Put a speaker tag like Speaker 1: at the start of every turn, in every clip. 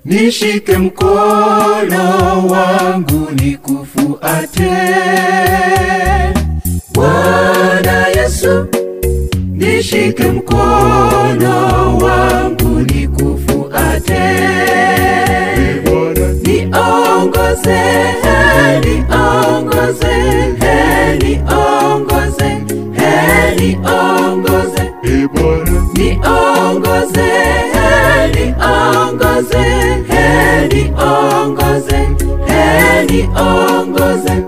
Speaker 1: nishike mkono wangu nikufuate. Bwana Yesu, nishike mkono wangu nikufuate. Niongoze, niongoze, niongoze, niongoze
Speaker 2: E Bwana,
Speaker 1: niongoze, niongoze, niongoze, niongoze.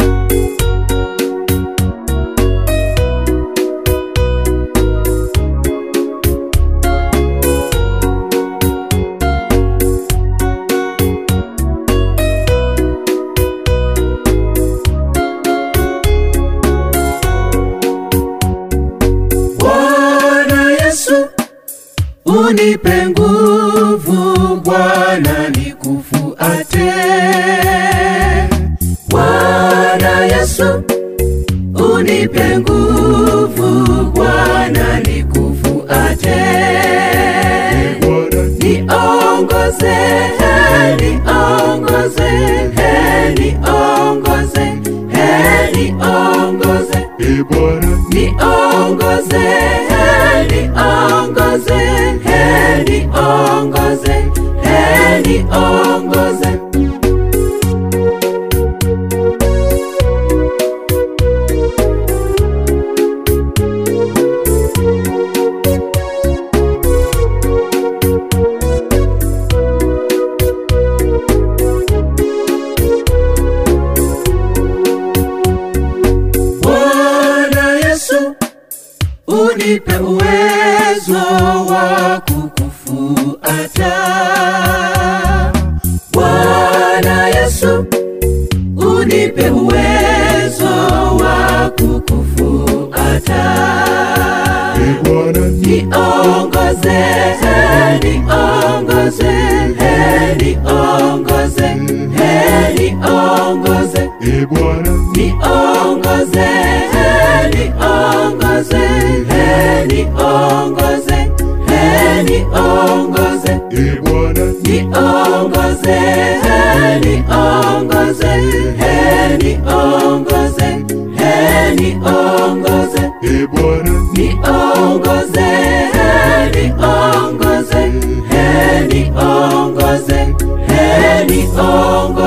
Speaker 1: Bwana Yesu, unipe nguvu Bwana nikufuate. Bwana Yesu, unipe nguvu Bwana nikufuate.
Speaker 2: Bwana,
Speaker 1: Niongoze, niongoze, niongoze, niongoze.
Speaker 2: E Bwana,
Speaker 1: Niongoze, niongoze, niongoze, niongoze. Bwana Yesu, unipe uwezo wa kukufuata. Bwana Yesu, unipe uwezo wa kukufuata.
Speaker 2: E Bwana,
Speaker 1: Niongoze, niongoze, niongoze, niongoze.
Speaker 2: E Bwana,
Speaker 1: Niongoze, niongoze, niongoze, niongoze.
Speaker 2: E Bwana,
Speaker 1: Niongoze, niongoze, niongoze, niongoze.
Speaker 2: E Bwana,
Speaker 1: Niongoze, niongoze, niongoze, niongoze.